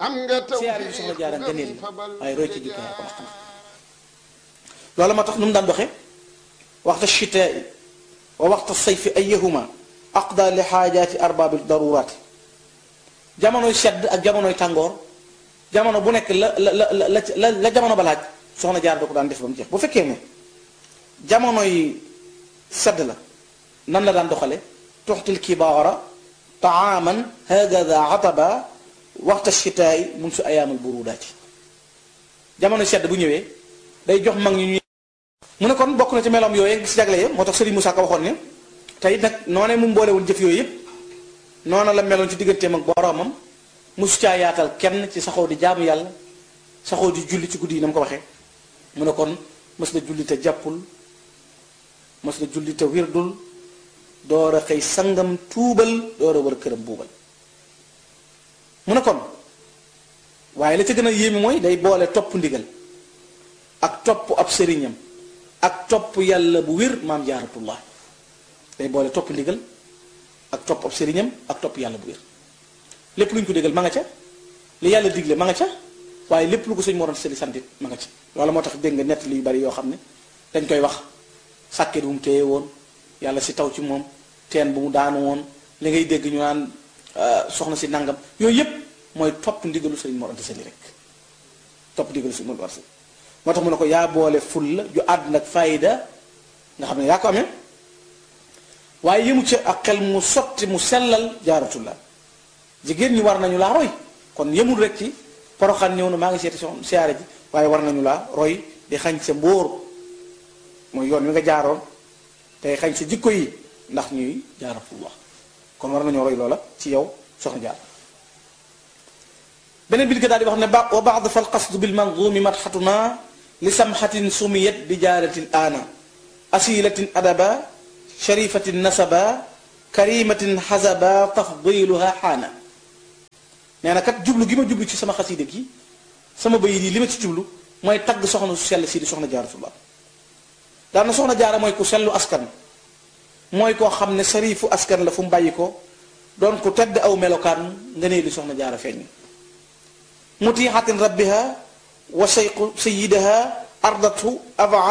am nga taw siyaare bi soxna jaara ngëneel la waaye roy ci jikko yaa ko wax na loolu moo tax nu mu daan doxe waxta chitaai wa waxta sayfi ayahuma aqda li xaajaati arbaabi daruraati jamonoy sedd ak jamonoy tàngoor jamono bu nekk la la la la la jamono ba laaj soxna jaar da ko daan def ba mu jeex bu fekkee ne jamonoy sedd la nan la daan doxale tuxtil kibaara taaman hagada ataba waxta chitaai mun su ayaamul burudaati jamonoy sedd bu ñëwee day jox mag ñi ñuy mu ne kon bokk na ci meloom yooyu gis jagle ya moo tax Serigne Moussa Ka waxoon ne tey nag noonee mu mboolewul jëf yooyu yëpp noona la meloon ci digganteem ak boroomam musu caa yaatal kenn ci saxoo di jaamu yàlla saxoo di julli ci guddi yi na mu ko waxee mu ne kon mës na julli te jàppul mës na julli te wirdul door a xëy sangam tuubal door a war këram buubal mu ne kon waaye la ca gën a yéeme mooy day boole topp ndigal ak topp ab sëriñam ak topp yàlla bu wér maam jaaratullah day boole topp ndigal ak topp ab sëriñam ak topp yàlla bu wér lépp lu ñu ko digal ma nga ca li yàlla digle ma nga ca waaye lépp lu ko sëñ moroon sëli santit ma nga ca loolu moo tax dégg nga nett yu bari yoo xam ne dañ koy wax sàkket bu mu téye woon yàlla si taw ci moom teen bu mu daanu woon li ngay dégg ñu naan soxna si nangam yooyu yépp mooy topp ndigalu sëriñ moroon sëli rek topp ndigalu sëriñ moroon sëli moo tax mu ne ko yaa boole ful la ju àdd nag fayda nga xam ne yaa ko amee waaye yëmu ca ak xel mu sotti mu sellal jaaratullah jigéen ñi war nañu laa roy kon yëmul rek ci poroxan ñëw na maa ngi seeti soxna siyaare ji waaye war nañu laa roy di xañ sa mbóor mooy yoon wi nga jaaroon tey xañ sa jikko yi ndax ñuy jaaratullah kon war nañoo roy loola ci yow soxna jaar beneen bi di ko daal di wax ne ba wa baad fal qasdu bil manzumi madxatuna li samxatin sumiyat bi jaaratin aana asilatin adaba sharifatin nasaba karimatin xasaba tafdiluha xaana nee na kat jublu gi ma jublu ci sama xasida gi sama bayit yi li ma ci jublu mooy tagg soxna su sell si di soxna jaaratullah daana soxna jaara mooy ku sellu askan mooy koo xam ne sarifu askan la fu mu bàyyi ko doon ku tedd aw melokaan nga nee li soxna jaara feeñ mutiixatin rabbiha wa sayqu sayidaha ardatu ava